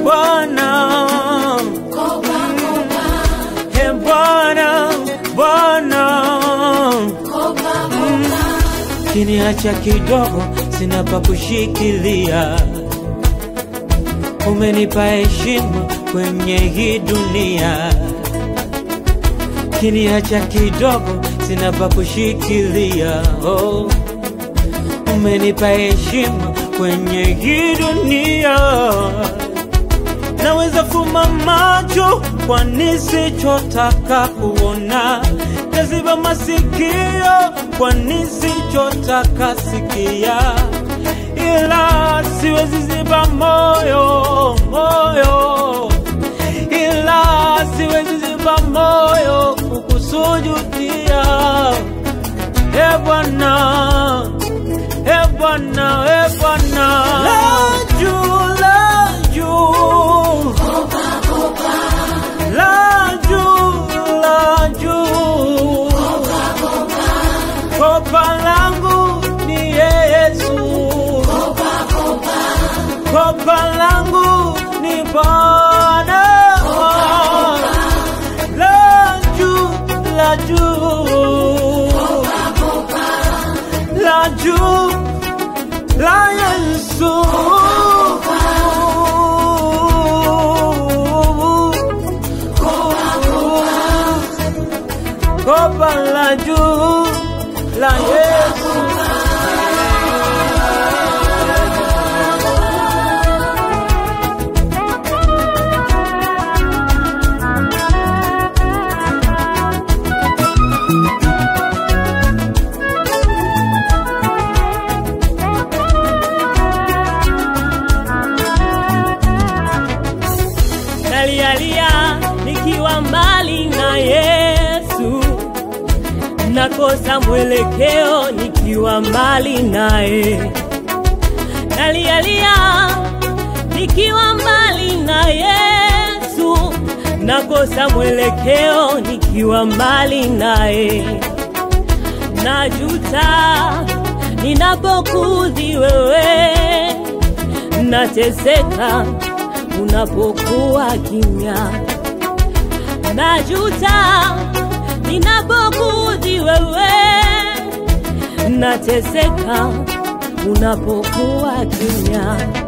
Bwana, e Bwana, Bwana, kiniacha kidogo, sina pa kushikilia. Umenipa heshima kwenye hii dunia, kiniacha kidogo, sina pa kushikilia. Oh, umenipa heshima kwenye hii dunia naweza fuma macho kwa nisichotaka kuona, naziba masikio kwa nisichotaka sikia, ila siwezi ziba moyo moyo, ila siwezi ziba moyo kukusujudia. E Bwana, e Bwana, e Bwana, la juu, la juu la juu, la juu. Kopa langu ni Yesu, kopa langu ni Bwana. La juu, la juu, la juu, la Yesu. Kopa la juu la Yesu. nalialia nikiwa mbali na Yesu, nakosa mwelekeo nikiwa mbali naye. Nalialia nikiwa mbali na Yesu, nakosa mwelekeo nikiwa mbali naye. Najuta ninapokudhi wewe, nateseka unapokuwa kimya. Najuta ninapokudhi wewe, nateseka unapokuwa kimya.